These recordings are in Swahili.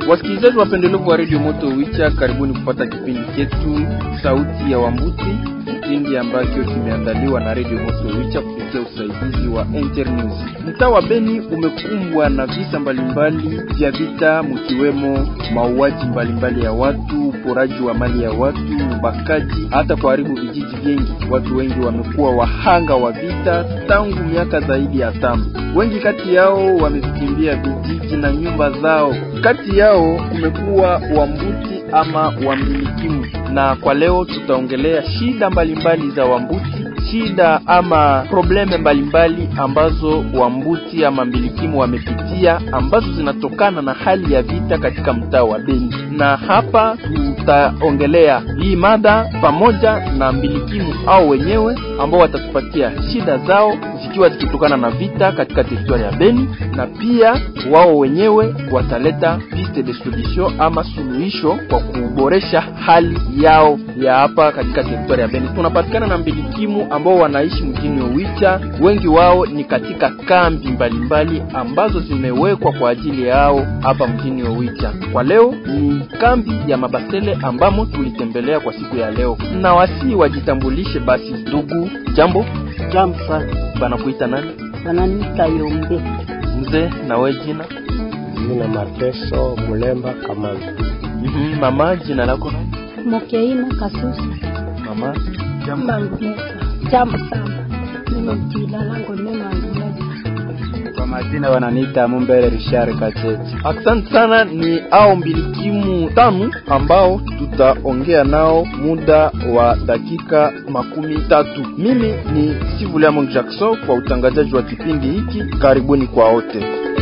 Wasikilizaji wapendelevu wa redio Moto Wicha, karibuni kupata kipindi chetu Sauti ya Wambuti, kipindi ambacho kimeandaliwa na redio Moto Wicha kupitia usaidizi wa Internews. Mtaa wa Beni umekumbwa na visa mbalimbali vya vita, mkiwemo mauaji mbalimbali ya watu, uporaji wa mali ya watu, ubakaji, hata kuharibu vijiji vingi. Watu wengi wamekuwa wahanga wa vita tangu miaka zaidi ya tano. Wengi kati yao wamevikimbia vijiji na nyumba zao. Kati yao kumekuwa Wambuti ama wamilikimu, na kwa leo tutaongelea shida mbalimbali mbali za Wambuti, shida ama probleme mbalimbali ambazo Wambuti ama mbilikimu wamepitia ambazo zinatokana na hali ya vita katika mtaa wa Beni, na hapa tutaongelea hii mada pamoja na mbilikimu au wenyewe ambao watatupatia shida zao zikiwa zikitokana na vita katika teritoria ya Beni, na pia wao wenyewe wataleta piste de solution ama suluhisho kwa kuboresha hali yao ya hapa katika teritoria ya Beni. Tunapatikana na mbilikimu ambao wanaishi mjini Owicha, wengi wao ni katika kambi mbalimbali mbali ambazo zimewekwa kwa ajili yao hapa mjini Owicha. Kwa leo ni kambi ya Mabasele ambamo tulitembelea kwa siku ya leo, na wasi wajitambulishe basi. Ndugu, jambo Jambo sana. banakuita nani? Wananiita Yombe. Mzee, na we jina? Jina Mateso Mulemba Kamazi. Mhm, mama, jina lako nani? Mokeina Kasusi. Mama, jambo. Mangumeza. Jambo sana. Mimi jina langu ni Mangumeza. Kwa majina wananiita Mumbere Richard Kacheti. Asante sana. Ni ao mbilikimu tano ambao tutaongea nao muda wa dakika makumi tatu. Mimi ni Sivuliamo Jackson kwa utangazaji wa kipindi hiki. Karibuni kwa wote.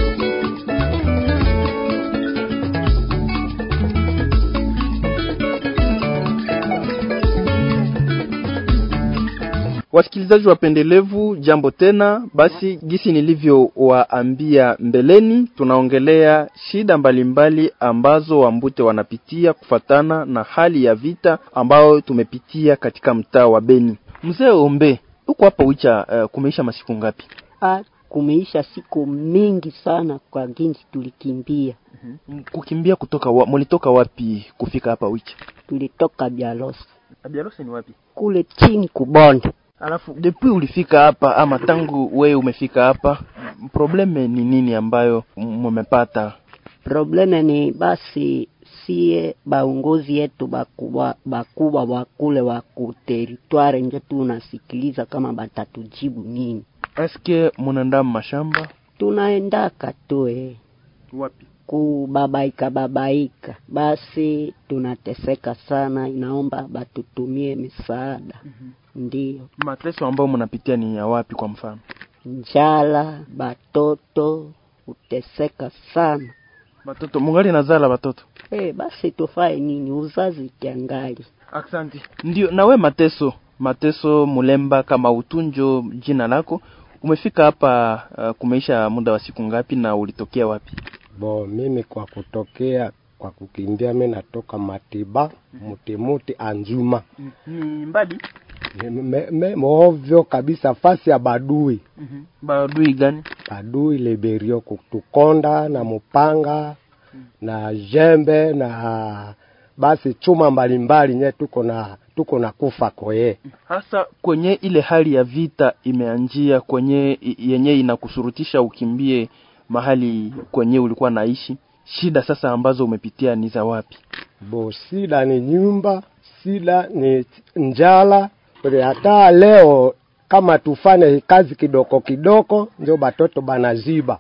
Wasikilizaji wapendelevu, jambo tena. Basi gisi nilivyowaambia mbeleni, tunaongelea shida mbalimbali mbali ambazo wambute wanapitia kufatana na hali ya vita ambayo tumepitia katika mtaa wa Beni. Mzee Ombe, huko hapa Wicha, uh, kumeisha masiku ngapi? Ah, kumeisha siku mingi sana kwa ginsi tulikimbia. Mm, Kukimbia kutoka wa, mulitoka wapi kufika hapa Wicha? Tulitoka Bialosi. Abiarose ni wapi? Kule chini kubonde. Alafu depuis ulifika hapa ama tangu wewe umefika hapa, probleme ni nini ambayo mumepata? Probleme ni basi sie baongozi yetu bakubwa bakubwa bakule wa kuteritware njo tunasikiliza kama batatujibu nini. Eske munaenda mashamba Tunaendaka tu eh. wapi? kubabaika babaika, basi tunateseka sana, inaomba batutumie misaada. Ndiyo, Mateso ambayo mnapitia ni ya wapi? Kwa mfano njala, batoto kuteseka sana. batoto mungali nazala batoto. Eh, basi tufae nini? Uzazi kiangali. Asante. Ndio nawe Mateso, Mateso Mulemba kama utunjo jina lako, umefika hapa uh, kumeisha muda wa siku ngapi na ulitokea wapi? Bo, mimi kwa kutokea kwa kukimbia, mi natoka Matiba Mutimuti Anjuma, Ni mbali Ni me, me, ovyo kabisa, fasi ya Badui badui gani? Badui Liberio kutukonda na mupanga na jembe na basi chuma mbalimbali nye tuko na tuko na kufa koye hasa kwenye ile hali ya vita imeanjia kwenye i- yenye inakusurutisha ukimbie mahali kwenye ulikuwa naishi. Shida sasa ambazo umepitia ni za wapi? bo, sida ni nyumba, sida ni njala. Kwa hata leo kama tufanye kazi kidoko kidoko, ndio batoto banaziba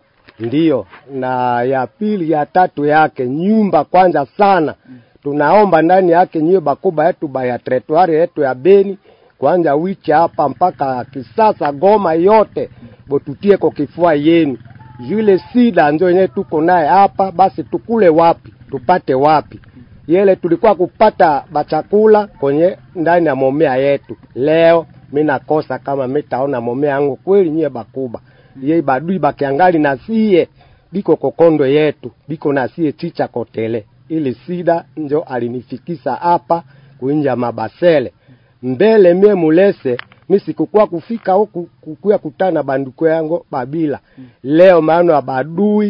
ndiyo. Na ya pili ya tatu yake nyumba kwanza sana, tunaomba ndani yake nyiwe bakuba yetu baya teritwari yetu ya Beni kwanza wicha hapa mpaka Kisasa Goma yote botutie kwa kifua yenu yule sida ndio yenyewe tuko naye hapa, basi tukule wapi? Tupate wapi? Yele tulikuwa kupata bachakula kwenye ndani ya momea yetu. Leo mi nakosa kama mitaona momea yangu kweli, nyie bakuba ye badui bakiangali na sie biko kokondo yetu biko na sie chicha kotele. Ili sida njo alinifikisa hapa kuinja mabasele mbele mie mulese mi sikukuwa kufika huku kukuya kutana na banduko yangu babila leo maana ya badui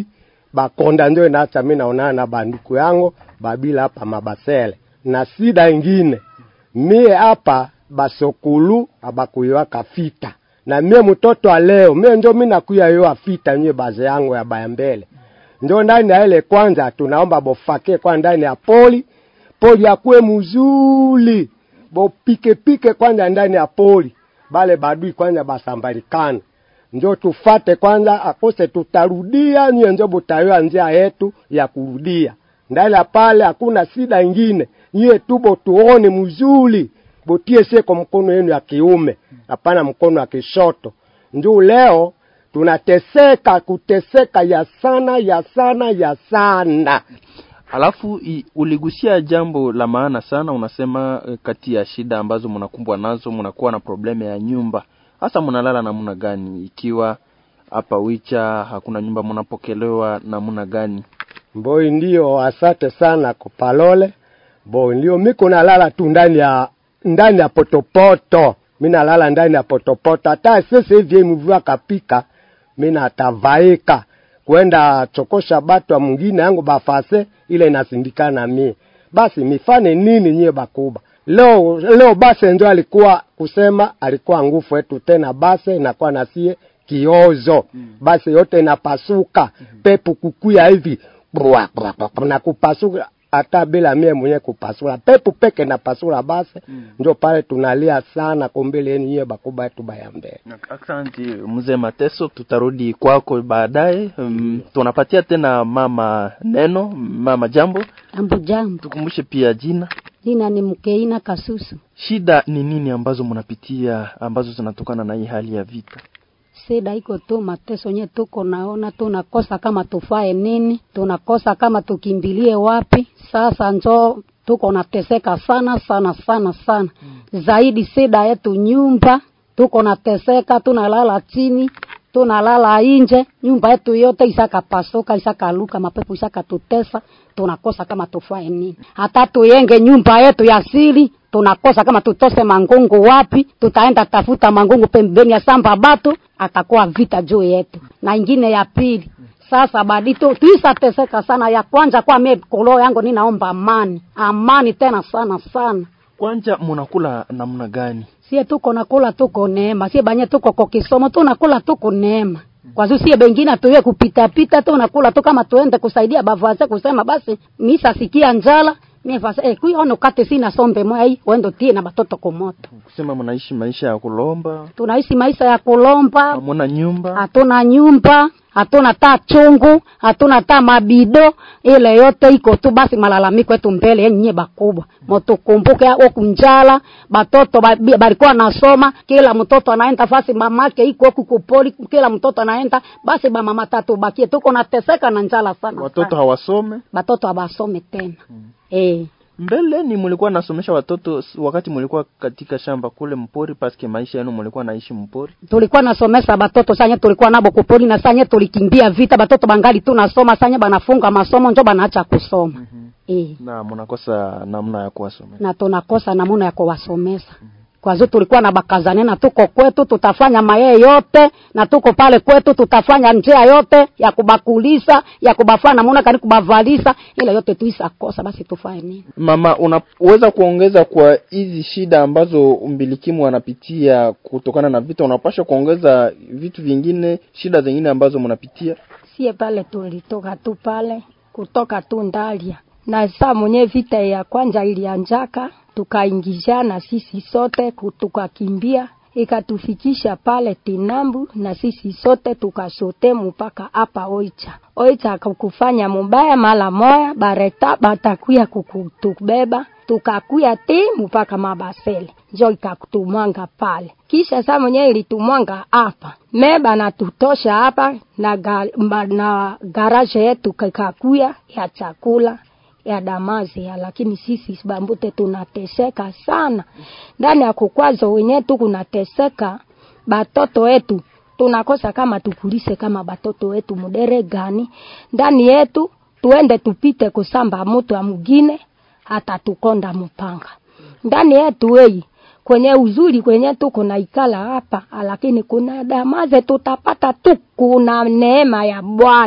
bakonda ndio inaacha mi naonana na banduku yangu babila hapa mabasele na sida ingine mie hapa basokulu abakuiwaka fita na mie mtoto wa leo mie njo mi nakuya yo afita nye baze yangu ya baya mbele njo ndani ya ile kwanza tunaomba bofake kwa ndani ya poli poli akuwe muzuli bopikepike kwanza ndani ya poli bale badui kwanza basambalikana njo tufate kwanza akose tutarudia nyie njo butayoa njia yetu ya kurudia ndani ya pale hakuna sida ingine nyie tubo tuone mzuri botie seko mkono yenu ya kiume hapana mkono wa kishoto njuu leo tunateseka kuteseka ya sana ya sana ya sana Alafu i, uligusia jambo la maana sana, unasema eh, kati ya shida ambazo mnakumbwa nazo mnakuwa na probleme ya nyumba. Hasa mnalala namna gani? Ikiwa hapa Wicha hakuna nyumba, mnapokelewa namna gani? mboi ndio asante sana kupalole bo ndio miko nalala tu ndani ya ndani ya potopoto mi nalala ndani ya potopoto hata sasa hivi mvua kapika mi natavaika kwenda chokosha batwa mwingine yangu bafase ile inasindikana mie basi mifane nini nyie bakuba leo leo base ndio alikuwa kusema alikuwa nguvu yetu tena base inakuwa nasie kiozo basi yote inapasuka pepo kukuya hivi Bwa, bwa, bwa, bwa, na kupasuka hata bila mie mwenyewe kupasula pepo peke napasula basi ndio pale tunalia sana kombele yenu nyie bakuba yetu baya mbele Asante mzee Mateso, tutarudi kwako baadaye. Um, tunapatia tena mama neno. Mama jambo, Ambo jambo, tukumbushe pia jina. jina ni Mkeina Kasusu. Shida ni nini ambazo mnapitia ambazo zinatokana na hii hali ya vita? Sida iko tu mateso nye tuko naona, tunakosa kama tufae nini, tunakosa kama tukimbilie wapi. Sasa njo tuko nateseka sana sana sana sana zaidi. Sida yetu nyumba, tuko nateseka, tunalala chini tunalala nje, nyumba yetu yote isakapasuka, isakaluka, mapepo isakatutesa, tunakosa kama tufae nini. Hata tuyenge nyumba yetu ya siri, tunakosa kama tutose mangungu wapi, tutaenda tafuta mangungu pembeni ya samba batu, atakuwa vita juu yetu. Na ingine ya pili sasa badi tu tuisateseka sana. Ya kwanza kwa mie kolo yangu ninaomba amani, amani tena sana sana. Kwanja mnakula namna gani? sie tuko nakula tuko neema, sie banye tuko kwa kisomo tunakula tuko neema kwa sababu sie bengine tuwe kupita pita tu nakula tu kama tuende kusaidia bavaze kusema basi misa sikia njala mimi fasa eh kui ono kate sina sombe mwai wendo tie na batoto kumoto Kusema mnaishi maisha ya kulomba, tunaishi maisha ya kulomba hamuna nyumba. hatuna nyumba hatuna taa chungu hatuna taa mabido ile yote iko tu basi malalamiko yetu mbele yenye bakubwa motukumbuke oku njala batoto ba- bi- balikuwa nasoma kila mtoto anaenda fasi mamake iko huku kupoli kila mtoto anaenda basi bamama tatu bakie tuko nateseka na njala sana Watoto sana. hawasome. batoto abasome tena eh Mbeleni mlikuwa nasomesha watoto s- wakati mlikuwa katika shamba kule mpori, paske maisha yenu mlikuwa naishi mpori. tulikuwa nasomesa batoto sanye tulikuwa nabo kupoli na sanye tulikimbia vita batoto bangali tu nasoma sanye banafunga masomo njo banaacha kusoma eh na mnakosa namna ya kuwasomesha. na tunakosa namuna ya kuwasomesa kwa hiyo tulikuwa na bakazane na tuko kwetu tutafanya mayee yote na tuko pale kwetu tutafanya njia yote ya kubakulisa ya kubafanya namuna kani kubavalisa ile yote tuisakosa basi tufanye nini Mama, unaweza kuongeza kwa hizi shida ambazo umbilikimu wanapitia kutokana na vita, unapasha kuongeza vitu vingine, shida zingine ambazo mnapitia? sie pale tulitoka tu pale kutoka tu Ndalia, na saa mwenye vita ya kwanza ilianjaka, tukaingizana sisi sote ku- tukakimbia ikatufikisha pale Tinambu na sisi sote tukashote mpaka hapa Oicha. Oicha kukufanya mubaya mala moya bareta batakuya kukutubeba tukakuya ti mpaka Mabasele njo ikatumwanga pale, kisha saa mwenyewe ilitumwanga hapa meba na tutosha hapa na, ga, ma- na garaje yetu kikakuya ya chakula ya damazi ya, lakini sisi bambute tunateseka sana ndani ya kukwazo wenyewe tu kunateseka batoto wetu tunakosa kama tukulise kama batoto wetu mudere gani ndani yetu tuende tupite kusamba mutu ya mugine hata tukonda mpanga ndani yetu wei kwenye uzuri kwenye tuko na ikala hapa lakini kuna damaze tutapata tu kuna neema ya bwana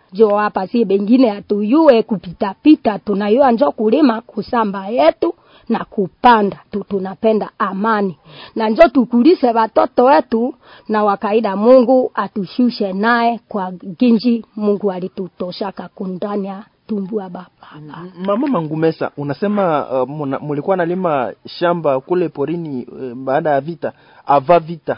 jo hapa si bengine hatuyue kupitapita tunayua njo kulima kusamba yetu na kupanda tu tunapenda amani na njo tukulise watoto wetu na wakaida mungu atushushe naye kwa ginji mungu alitutoshaka kundani ya tumbu ya baba Mama Mangumesa, unasema uh, muna- mulikuwa nalima shamba kule porini uh, baada ya vita, ava vita.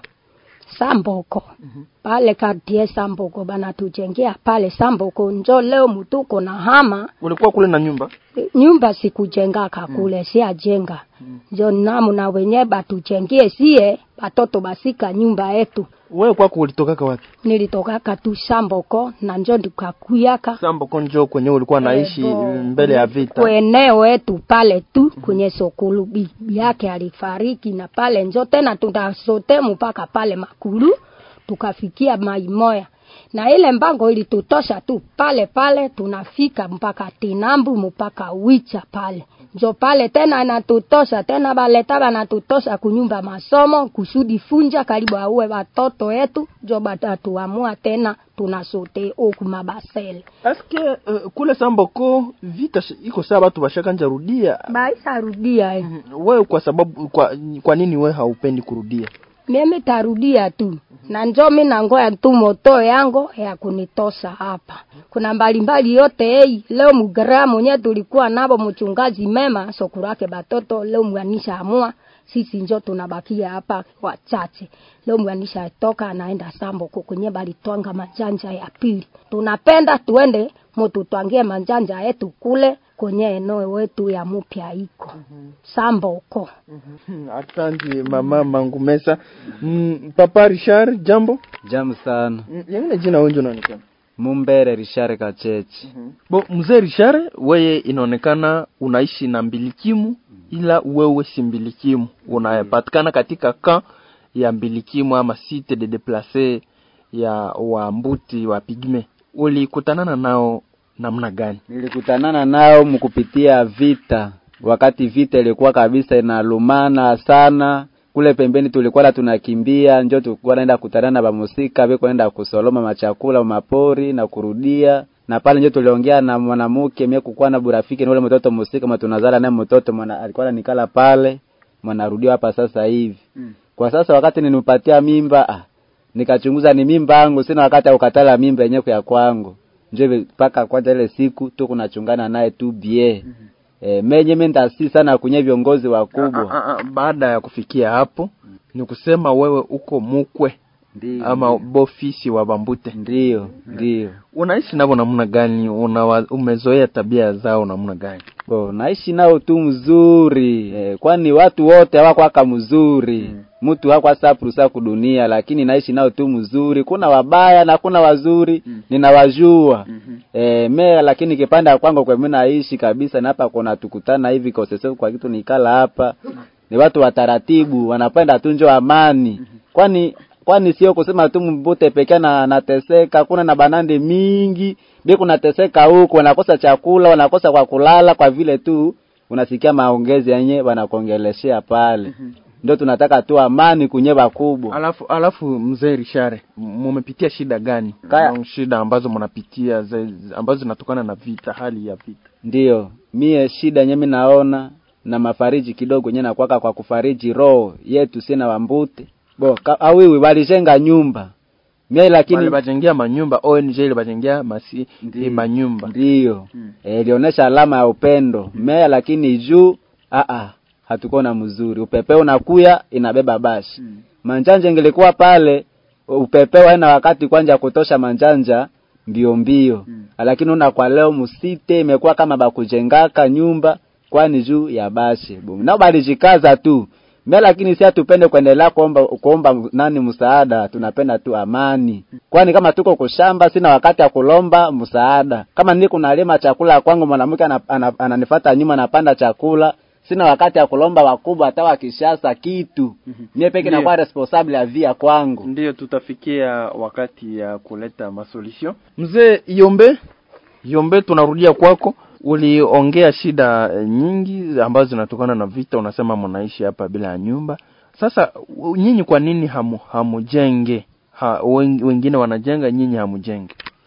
samboko pale kartie samboko banatujengea pale samboko njo leo mutuko na hama Ulikuwa kule na nyumba? nyumba sikujengaka kule siajenga njo namuna wenye batujengie sie batoto basika nyumba yetu Wewe kwako ulitokaka wapi? nilitokaka tu samboko na njo ndikakuyaka Sambo konjo kwenye ulikuwa naishi Eh, bo- mbele ya vita. kweneo yetu pale tu kwenye sokulu bibi yake alifariki na pale njo tena tunasote mpaka pale makulu tukafikia maimoya na ile mbango ilitutosha tu pale pale tunafika mpaka tinambu mpaka wicha pale njo pale tena natutosha tena baleta banatutosha kunyumba masomo kusudi funja karibu auwe watoto yetu njo batatuamua tena tunasote oku mabasele Aske uh, kule Samboko vita sh- iko saa watu bashakanja rudia. baisa rudia eh. Mhm. Wewe kwa sababu kwa, kwa nini wewe haupendi kurudia? mimi tarudia tu na njo mi nangoya tu moto yango ya kunitosa hapa kuna mbalimbali yote ei leo mugara mwenye tulikuwa nabo mchungaji mema sokurake batoto leo mwanisha amua sisi njo tunabakia hapa wachache leo mwanisha toka anaenda sambo kwenye balitwanga majanja ya pili tunapenda tuende mututwangie manjanja yetu kule kwenye eneo wetu ya mupya iko sambo uko Mhm. Asante mama Mangumesa. Mm, Papa Richard, jambo. Jamu sana. Mm, Yengine jina wengi unaonekana. Mumbere Rishare Kachechi. Bo mzee Richard, wewe inaonekana unaishi na mbilikimu ila wewe si mbilikimu. Unapatikana katika ka ya mbilikimu ama site de déplacé ya wambuti wa pigme. Ulikutanana nao namna gani? Nilikutanana nao mkupitia vita, wakati vita ilikuwa kabisa inalumana sana kule pembeni, tulikuwa na tunakimbia, njo tulikuwa naenda kutana na bamusika beko naenda kusoloma machakula mapori na kurudia na pale njo tuliongea na mwanamke mie kukuwa na burafiki na ule mtoto musika mwa tunazala naye mtoto mwana alikuwa ananikala pale mwanarudia hapa sasa hivi mm. kwa sasa wakati ninipatia mimba ah, nikachunguza ni mimba yangu sina wakati ya kukatala mimba yenyewe ya kwangu njo mpaka kwanza ile siku tu kunachungana naye tu bie mm-hmm. E, menye mimi ndasi sana kwenye viongozi wakubwa. Ah, ah, ah, Baada ya kufikia hapo ni kusema wewe uko mukwe Ndiyo. ama bofisi wa Bambute. Ndiyo, ndiyo. Unaishi navo namna gani? Una umezoea tabia zao namna gani? Bo, naishi nao tu mzuri eh, kwani watu wote hawakwaka mzuri mtu mm. hakwa saprusa kudunia, lakini naishi nao tu mzuri. Kuna wabaya na kuna wazuri mm. ninawajua mm-hmm. eh, me lakini kipande kwangu kwa mimi naishi kabisa, na hapa kuna tukutana hivi kwa sasa kwa kitu nikala hapa ni watu wa taratibu, wanapenda tu njo amani kwani kwani sio kusema tu mbute pekee na nateseka, kuna na banande mingi bi kunateseka huko, wanakosa chakula, wanakosa kwa kulala, kwa vile tu unasikia maongezi yenye wanakuongeleshea pale. Ndio tunataka tu amani kunye bakubwa. Alafu alafu mzee Rishare, mumepitia shida gani? Kaya- Au shida ambazo mnapitia ze- ambazo zinatokana na vita, hali ya vita. Ndiyo, mie shida yenye mimi naona na mafariji kidogo yenye nakwaka kwa kufariji roho yetu sina wambute. Bo, ka- awiwi walijenga nyumba. Mie lakini Wale bajengea manyumba, ONG ile bajengea masi Ndiyo. eh, manyumba. Ndiyo. Eh, ilionyesha alama ya upendo. Mmea lakini juu a a hatukuwa na mzuri. Upepe unakuya inabeba bashi. Manjanja ingelikuwa pale upepe waena wakati kwanja kutosha manjanja mbio mbio. Lakini una kwa leo musite imekuwa kama bakujengaka nyumba kwani juu ya bashi. Boom. Nao balijikaza tu. Mimi lakini si hatupende kuendelea kuomba kuomba nani msaada, tunapenda tu amani. Kwani kama tuko kushamba sina wakati ya kulomba msaada. Kama niko nalima chakula kwangu mwanamke ana- ana- ananifuata nyuma anapanda chakula, sina wakati ya kulomba wakubwa hata wakishasa kitu. Mimi peke Ndiyo. nakuwa responsible ya via kwangu. Ndiyo tutafikia wakati ya kuleta masolution. Mzee Yombe, Yombe, tunarudia kwako. Uliongea shida eh, nyingi ambazo zinatokana na vita, unasema mnaishi hapa bila ya nyumba. Sasa u- nyinyi kwa nini hamu hamujenge? Ha, wen- wengine wanajenga, nyinyi hamujenge.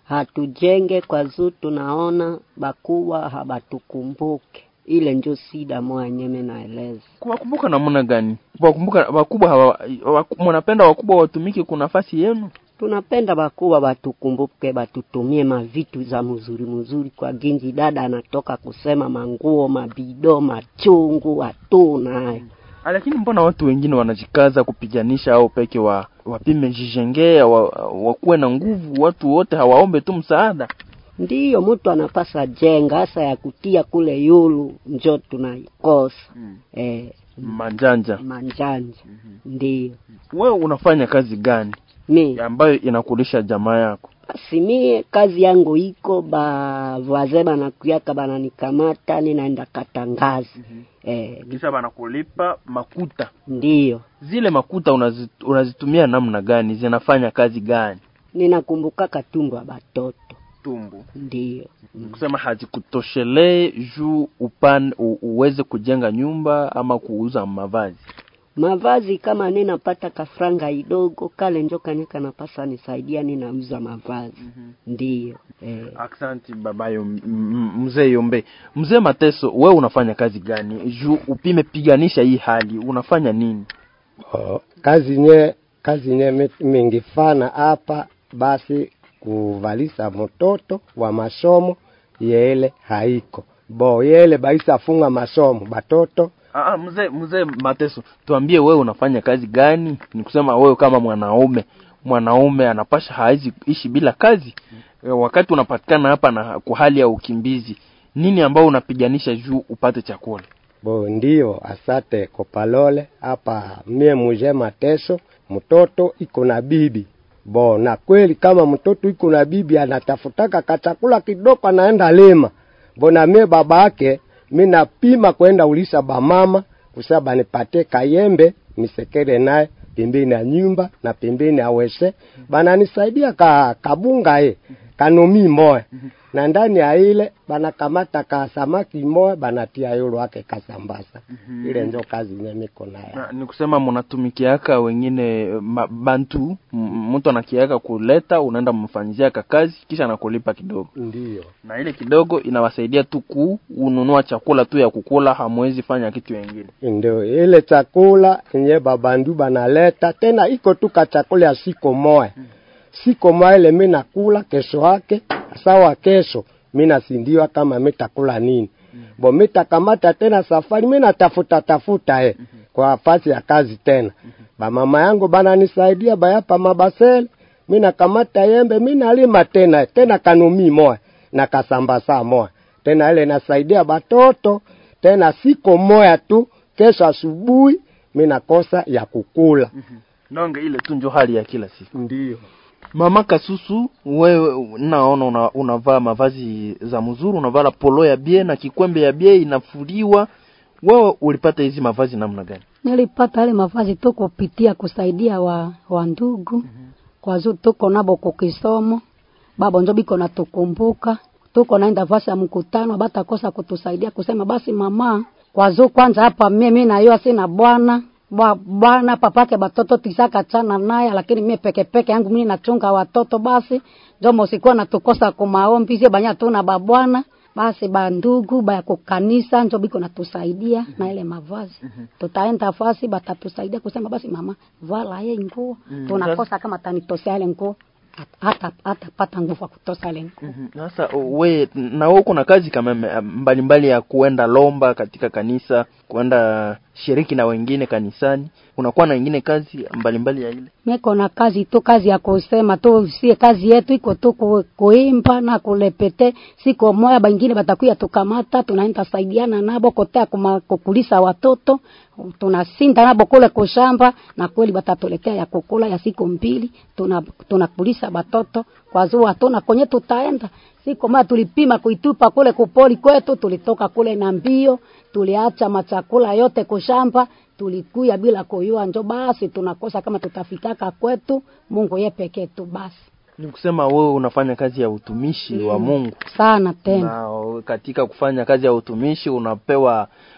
hatujenge kwa zuu tunaona bakuwa habatukumbuke ile njo sida mwanyeme naeleza kuwakumbuka namna gani kuwakumbuka wakubwa hawa waku- mnapenda wakubwa watumike kuna nafasi yenu tunapenda bakuwa batukumbuke batutumie mavitu za mzuri mzuri kwa ginji dada anatoka kusema manguo mabido machungu hatuna hayo Ah, lakini mbona watu wengine wanajikaza kupiganisha au peke wa wapime jijengea wa, wakuwe na nguvu watu wote hawaombe tu msaada ndiyo mtu anapasa jenga hasa ya kutia kule yulu njo tunaikosa Mm. eh, manjanja manjanja ndiyo wewe unafanya kazi gani mi ambayo inakulisha jamaa yako basi mie kazi yangu iko ba vaze banakuyaka bananikamata ninaenda katangazi eh, kisha banakulipa makuta ndiyo zile makuta unazit, unazitumia namna gani zinafanya kazi gani ninakumbukaka tumbo ya batoto tumbu ndiyo kusema hazikutoshelee juu upan u, uweze kujenga nyumba ama kuuza mavazi mavazi kama ninapata kafranga idogo kale njo kanye kanapasa nisaidia ninauza mavazi ndiyo eh, Aksanti babayo m- m- mzee Yombe. Mzee Mateso, we unafanya kazi gani? Juu upime piganisha hii hali, unafanya nini? Oh, kazi nye kazi nye mi- mingifana hapa basi kuvalisa mtoto wa masomo yele haiko bo yele baisa funga masomo batoto Ah, ah, mzee mzee Mateso, tuambie wewe unafanya kazi gani? Ni kusema wewe kama mwanaume, mwanaume anapasha hawezi ishi bila kazi. E, wakati unapatikana hapa na kwa hali ya ukimbizi, nini ambao unapiganisha juu upate chakula? bo ndio asate kopalole hapa mie muje mateso mtoto iko na bibi bo na kweli kama mtoto iko na bibi anatafutaka kachakula kidogo anaenda lima bo na mie baba yake mi napima kwenda ulisa bamama kusaba nipate kayembe nisekere naye pembeni ya nyumba na pembeni ya wese bananisaidia ka kabunga e kanomi moya na ndani ya ile banakamata ka samaki moya banatia yolo wake kasambasa ile njo kazi nye miko nayo Na, ni kusema mnatumikiaka wengine ma, bantu m- mtu anakiaka kuleta, unaenda mfanyiziaka kazi kisha anakulipa kidogo. ndio na ile kidogo inawasaidia tu kununua chakula tu ya kukula, hamwezi fanya kitu kingine. ndio ile chakula yenye babandu banaleta tena iko tu ka chakula ya siko moya siko moya ile mi nakula kesho yake sawa kesho mi nasindiwa kama mitakula nini bo mitakamata tena safari mi natafuta tafuta e kwa fasi ya kazi tena bamama yangu bananisaidia bayapa mabasele mi nakamata yembe mi nalima tena tena kanumi moya na kasambasa moya tena ile nasaidia batoto tena siko moya tu kesho asubuhi mi nakosa ya kukula Nonge ile tu njo hali ya kila siku. ndio Mama Kasusu, wewe naona una, unavaa mavazi za mzuri, unavaa polo ya bie na kikwembe ya bie inafuliwa. Wewe ulipata hizi mavazi namna gani? nilipata yale mavazi tu kupitia kusaidia wa, wa ndugu kwa zu tuko nabo kukisomo babo njo biko natukumbuka tuko naenda fasi ya mkutano batakosa kutusaidia kusema basi mama kwa zu kwanza hapa mimi nayo sina bwana Bwa- bwana papake batoto tisaka chana naye lakini mie peke peke yangu mimi nachunga watoto basi njo mosikuwa natukosa kumaombi sio banya tuna babwana basi bandugu baya kukanisa njo biko natusaidia na ile mavazi tutaenda fasi batatusaidia kusema basi mama vala ye nguo tunakosa kama tanitosea ile nguo hata hata pata nguvu ya kutosa ile nguo Sasa we na wewe kuna kazi kama me- mbalimbali ya kuenda lomba katika kanisa, kuenda shiriki na wengine kanisani, unakuwa na wengine kazi mbalimbali ya ile meko na kazi tu kazi ya kusema tu sie kazi yetu iko tu ku, kuimba na kulepete siko moya bangine batakuya tukamata tunaenda saidiana nabo kotea kuma, kukulisa watoto tunasinda nabo kule kushamba na kweli batatuletea ya kukula ya siku mbili tuna tunakulisa batoto kwa zua hatuna kwenye tutaenda siku moja tulipima kuitupa kule kupoli kwetu tulitoka kule na mbio tuliacha machakula yote kushamba tulikuya bila kuyua njo basi tunakosa kama tutafikaka kwetu mungu ye pekee tu basi ni kusema wewe unafanya kazi ya utumishi wa Mungu sana tena na katika kufanya kazi ya utumishi unapewa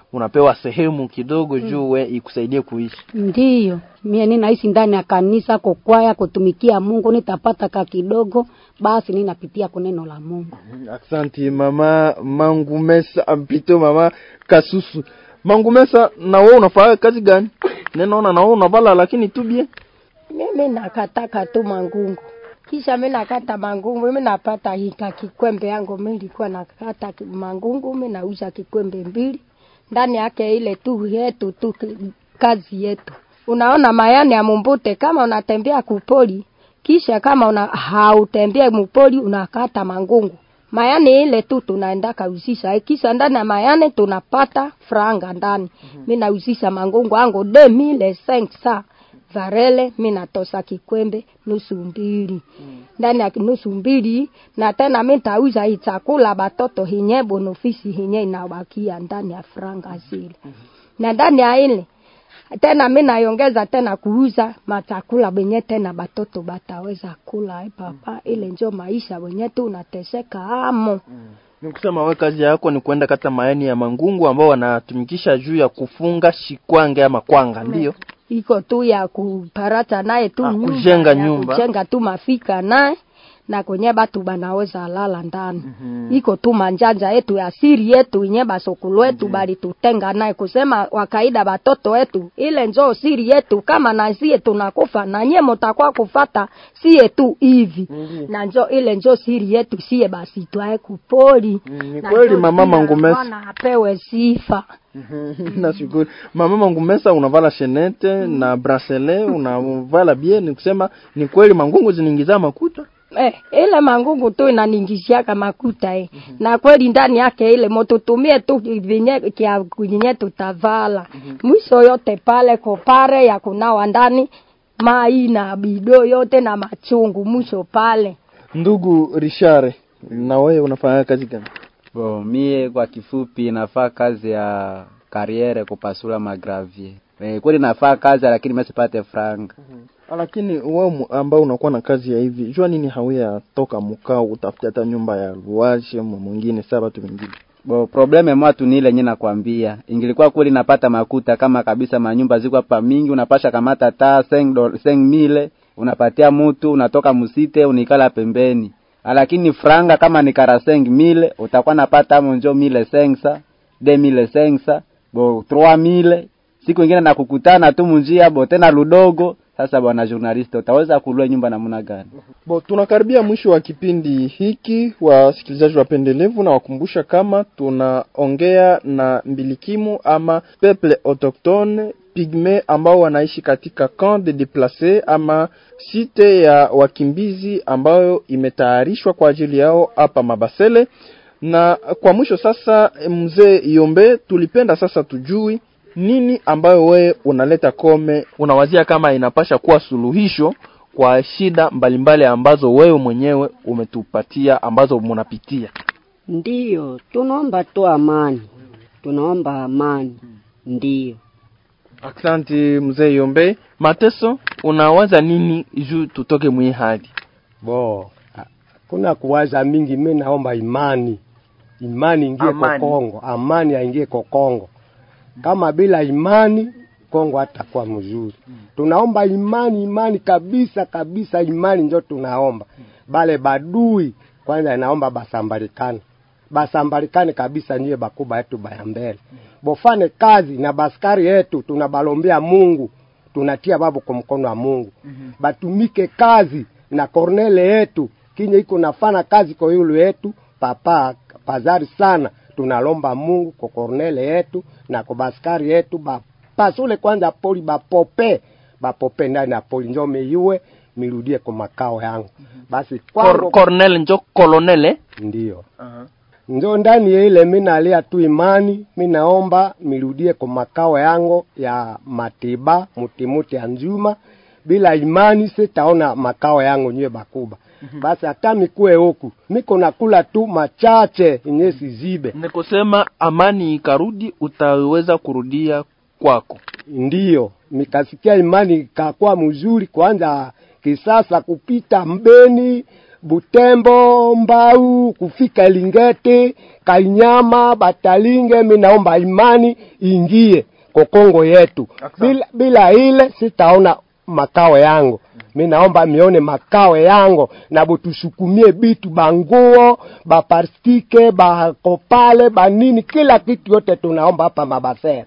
unapewa sehemu kidogo juu we ikusaidie kuishi Ndiyo, mie ninaishi ndani ya kanisa kokwaya kutumikia Mungu, nitapata ka kidogo, basi ninapitia kuneno la Mungu. Aksanti mama Mangumesa ampito mama Kasusu. Mangumesa, na wewe unafanya kazi gani? Ninaona na wewe unavala lakini tu bien. mimi nakataka tu mangungu kisha mi nakata mangungu mi napata hika kikwembe yangu mi nilikuwa nakata ki- mangungu mi nauza kikwembe mbili ndani yake ile tu yetu tu ki- kazi yetu unaona mayani ya mumbute kama unatembea kupoli kisha kama una hautembee mupoli unakata mangungu mayani ile tu tunaenda kauzisha kisha ndani ya mayani tunapata franga ndani mm-hmm. mi nauzisha mangungu angu de mile cinq sa varele mi natosa kikwembe nusu mbili ndani ya nusu mbili na tena mi tauza hii chakula batoto hinye bonofisi hinye inabakia ndani ya franga zile na ndani ya ile tena mi naiongeza tena kuuza machakula benye tena batoto bataweza kula eh, papa ile njo maisha wenye tu unateseka amo Ni kusema wewe kazi yako ni kuenda kata mayani ya mangungu ambao wanatumikisha juu ya kufunga shikwange ama kwanga, ndio? iko tu ya kuparata naye tu Ah, nyumba, kujenga ya nyumba. kujenga tu mafika naye na kwenye batu banaweza lala ndani mm-hmm. iko tu manjanja yetu ya siri yetu inye basokulu wetu mm-hmm. bali tutenga naye kusema wakaida batoto wetu ile njoo siri yetu kama na sie tunakufa na nye mutakuwa kufata sie tu hivi mm-hmm. na njo ile njo siri yetu sie basi twae kupoli Mm, ni Na kweli njo mama kila Mangumesa. mwana apewe sifa Nashukuru. Mama Mangumesa unavala shenete na bracelet, unavala bien, ni kusema ni kweli mangungu zinaingiza makuta. Eh, ile mangungu tu inaningishiaka makuta eh. Mm-hmm. Na kweli ndani yake ile motutumie tu vinye kia vinye tutavala. Mm-hmm. Mwisho yote pale kopare ya kunawa ndani mai na bido yote na machungu mwisho pale. Ndugu Richard, na wewe unafanya kazi gani? Bo, mie kwa kifupi nafaa kazi ya kariere kupasula magravier. Eh, kweli nafaa kazi lakini mesipate franga. Lakini wewe mu- ambao unakuwa na kazi ya hivi, jua nini hauya toka mkao utafuta hata nyumba ya luaje mu mwingine saa watu wengine. Bo, probleme mwatu ni ile nye nakwambia. Ingilikuwa kweli napata makuta kama kabisa manyumba ziko hapa mingi, unapasha kamata taa seng, do, seng mile, unapatia mutu, unatoka musite, unikala pembeni. Lakini franga kama ni karaseng mile, utakuwa napata amo njo mile sengsa, de mile sengsa, bo trois mile. Siku ingine nakukutana tu munjia, bo tena ludogo. Sasa bwana journaliste, utaweza kulua nyumba namna gani? Bo, tunakaribia mwisho wa kipindi hiki, wasikilizaji wapendelevu, na wakumbusha kama tunaongea na mbilikimu ama peuple autochtone pigme ambao wanaishi katika camp de déplace ama site ya wakimbizi ambayo imetayarishwa kwa ajili yao hapa Mabasele. Na kwa mwisho sasa, mzee Yombe, tulipenda sasa tujui nini ambayo wewe unaleta kome, unawazia kama inapasha kuwa suluhisho kwa shida mbalimbali ambazo wewe mwenyewe umetupatia ambazo munapitia. Ndiyo, tunaomba tu amani, tunaomba amani. Ndiyo, Asante mzee Yombe. Mateso, unawaza nini juu tutoke mwi hali? bo kuna kuwaza mingi, mi naomba imani, imani ingie Amani. kwa Kongo, amani aingie kwa Kongo. Kama bila imani Kongo hatakuwa mzuri. Tunaomba imani, imani kabisa kabisa, imani njo tunaomba. Bale badui kwanza inaomba basambalikane, basambalikane kabisa, niye bakuba yetu baya mbele, bofane kazi na baskari yetu, tunabalombea Mungu, tunatia babu kwa mkono wa Mungu, batumike kazi na kornele yetu kinye iko nafana kazi kwa yulu yetu papa pazari sana tunalomba Mungu kwa kornele yetu na kwa baskari yetu bapasule kwanza poli bapope bapope ndani ya poli njo meiwe mirudie kwa makao yangu basi Cor kwangu Cornel njo kolonele. ndio njo ndani ya ile mi nalia tu imani mi naomba mirudie kwa makao yangu ya matiba mutimuti ya njuma bila imani sitaona makao yangu nywe bakuba basi hata mikue huku miko nakula tu machache yenye sizibe Ni kusema amani ikarudi, utaweza kurudia kwako. ndiyo mikasikia imani ikakuwa mzuri kwanza kisasa kupita mbeni Butembo, Mbau, kufika Lingete, Kainyama, Batalinge. Mi naomba imani ingie kokongo yetu. Bila, bila ile sitaona makao yangu. Mi naomba mione makao yangu na butusukumie bitu banguo baparstike bakopale banini kila kitu yote tunaomba hapa mabasera.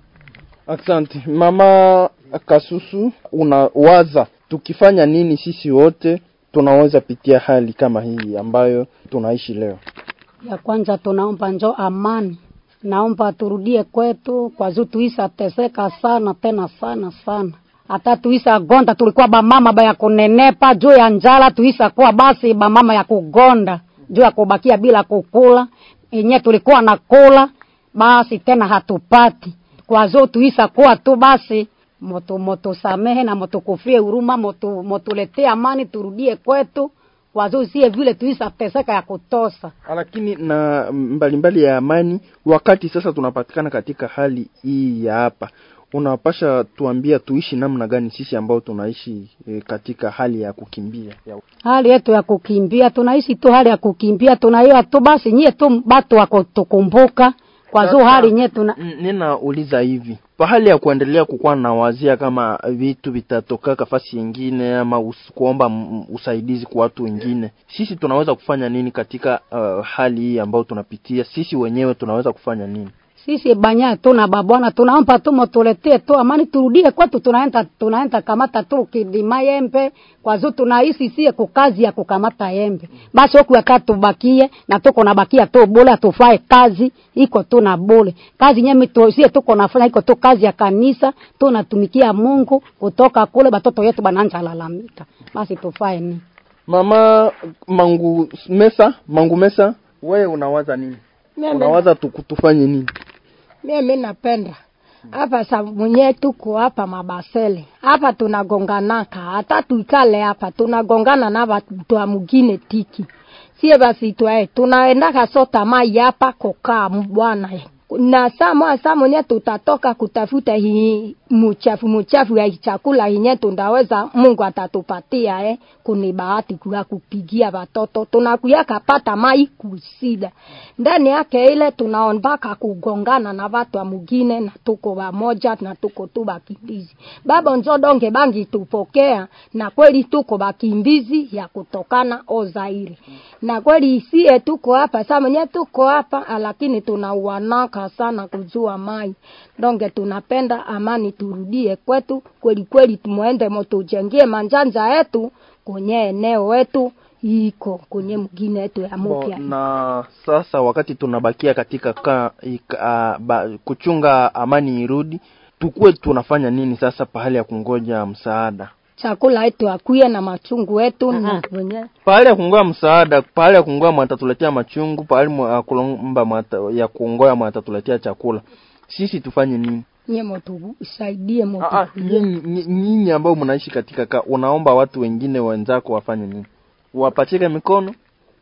Asante mama Kasusu, unawaza tukifanya nini sisi wote tunaweza pitia hali kama hii ambayo tunaishi leo? ya kwanza tunaomba njo amani, naomba turudie kwetu kwa juu tuisa teseka sana tena sana sana, hata tuisa gonda, tulikuwa bamama baya kunenepa juu ya njala, tuisa kuwa basi bamama ya kugonda juu ya kubakia bila kukula, enye tulikuwa na kula basi tena hatupati kwa juu tuisa kuwa tu basi moto moto samehe na moto kufie huruma moto motuletee amani, turudie kwetu kwa juu sie vile tuisa teseka ya kutosa Lakini na mbalimbali mbali ya amani, wakati sasa tunapatikana katika hali hii ya hapa, unapasha tuambia tuishi namna gani sisi ambao tunaishi e, katika hali ya kukimbia ya hali yetu ya kukimbia, tunaishi tu hali ya kukimbia, tunaiwa tu basi nyie tu batu wako tukumbuka kwa juu Sasa, hali nye tuna N- ninauliza hivi pahali ya kuendelea kukuwa na wazia kama vitu vitatoka kafasi yengine ama us, kuomba m- usaidizi kwa watu wengine, sisi tunaweza kufanya nini katika uh, hali hii ambayo tunapitia? Sisi wenyewe tunaweza kufanya nini? sisi banya tuna babwana tunaomba tu motuletee tu amani, turudie kwetu, tunaenda tunaenda kamata tu kidima yembe kwa juu tunaishi sie kukazi ya kukamata yembe, basi huku yaka tubakie na tuko nabakia tu bule, atufae kazi iko tu na bule kazi nyemi tu sie tuko nafanya iko tu kazi ya kanisa, tunatumikia Mungu kutoka kule, batoto yetu bananja lalamika, basi tufae nini? Mama Mangu Mesa, Mangu Mesa, wewe unawaza nini? Mimi Unawaza tu, tufanye nini? mimi napenda hapa sa mwenye tuko hapa mabasele hapa tunagonganaka, hata tuikale hapa tunagongana na watu wa mugine tiki sie basi twae tunaendaka sota mai hapa kokaa bwana na saa saa mwenye tutatoka kutafuta hii muchafu muchafu ya chakula yenye tundaweza Mungu atatupatia eh, kuni bahati kuya kupigia watoto tunakuya kapata mai kusida ndani yake ile tunaombaka kugongana na watu wa mugine na tuko wamoja na tuko tu bakimbizi baba njodonge bangi tupokea na kweli tuko bakimbizi ya kutokana Ozaire na kweli isie tuko hapa saa mwenye tuko hapa lakini tunauanaka sana kujua mai donge tunapenda amani turudie kwetu kweli kweli tumuende motujengie manjanja yetu kwenye eneo wetu iko kwenye mgine yetu ya Bo, mupya na sasa wakati tunabakia katika ka, ika, uh, ba, kuchunga amani irudi, tukuwe tunafanya nini sasa pahali ya kungoja msaada? chakula yetu akuye na machungu yetu na kwenye Pahali ya kungoja msaada, pahali ya kungoja mwatatuletea machungu, pahali mwa kulomba mwata, ya kungoja mwatatuletea chakula, sisi tufanye nini? nye motu usaidie motu Ah, ah, nyinyi nyinyi- nyinyi ambao mnaishi katika ka, unaomba watu wengine wenzako wafanye nini? Wapachike mikono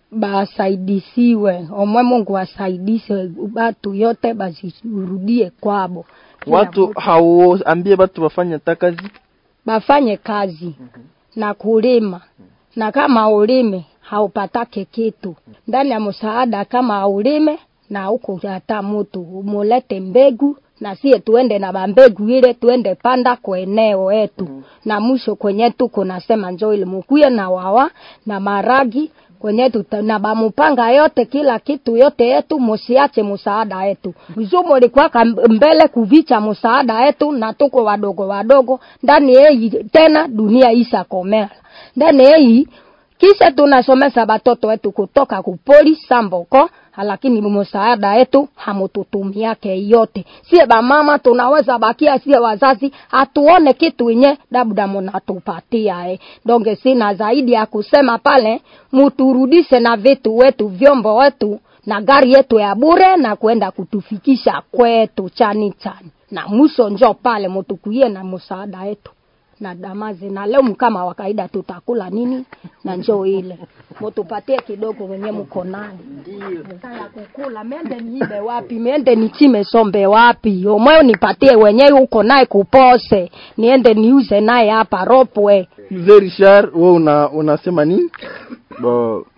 basaidisiwe omwe Mungu asaidise batu yote basirudie kwabo Kila watu mtu hauambie watu wafanye hata kazi bafanye kazi na kulima na kama ulime haupatake kitu ndani ya msaada kama aulime na huko hata mutu umulete mbegu na sie tuende na bambegu ile tuende panda kwa eneo yetu mm. na mwisho kwenye tuko nasema njoo ile mukuye na wawa na maragi kwenye tuta, na bamupanga yote kila kitu yote yetu musiache musaada yetu mzumo likwaka mbele kuvicha musaada yetu na tuko wadogo wadogo ndani yeyi tena dunia isa komela ndani yeyi kisha tunasomesa batoto wetu kutoka kupoli samboko lakini msaada yetu hamututumiake yote sie bamama tunaweza bakia sie wazazi hatuone kitu inye labda munatupatia eh. donge sina zaidi ya kusema pale muturudishe na vitu wetu vyombo wetu na gari yetu ya bure na kwenda kutufikisha kwetu chani chani na mwisho njo pale mutukuie na msaada yetu na damazi na leo kama wa kawaida tutakula nini na njoo ile mutupatie kidogo wenye mko nayo ya kukula mende niibe wapi mende nichime sombe wapi omweo nipatie wenye uko naye kupose niende niuze naye hapa ropwe mzee Richard wewe una unasema nini bo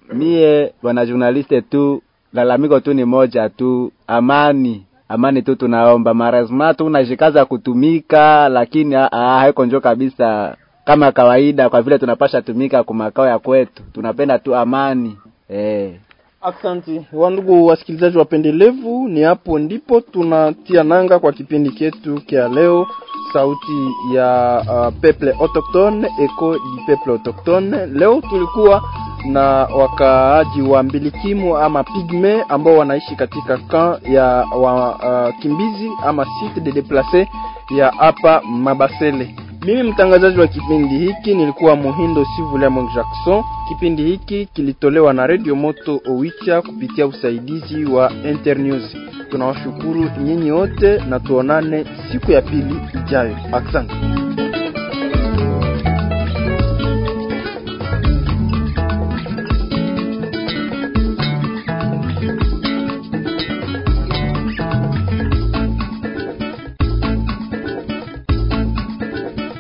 Mie bwana journaliste tu lalamiko tu ni moja tu, amani amani tu tunaomba. Marazima tu unashikaza kutumika, lakini ah, ah, haiko njo kabisa kama kawaida, kwa vile tunapasha tumika kwa makao ya kwetu, tunapenda tu amani eh. Asante wandugu wasikilizaji wapendelevu, ni hapo ndipo tunatia nanga kwa kipindi chetu kia leo, sauti ya uh, peuple autochtone, echo du peuple autochtone. Leo tulikuwa na wakaaji wa mbilikimu ama pigme ambao wanaishi katika kamp ya wakimbizi uh, ama site de deplace ya hapa Mabasele. Mimi mtangazaji wa kipindi hiki nilikuwa Muhindo Sivuliamong Jackson. Kipindi hiki kilitolewa na Radio Moto Owicha kupitia usaidizi wa Internews. Tunawashukuru nyinyi wote na tuonane siku ya pili ijayo. Asante.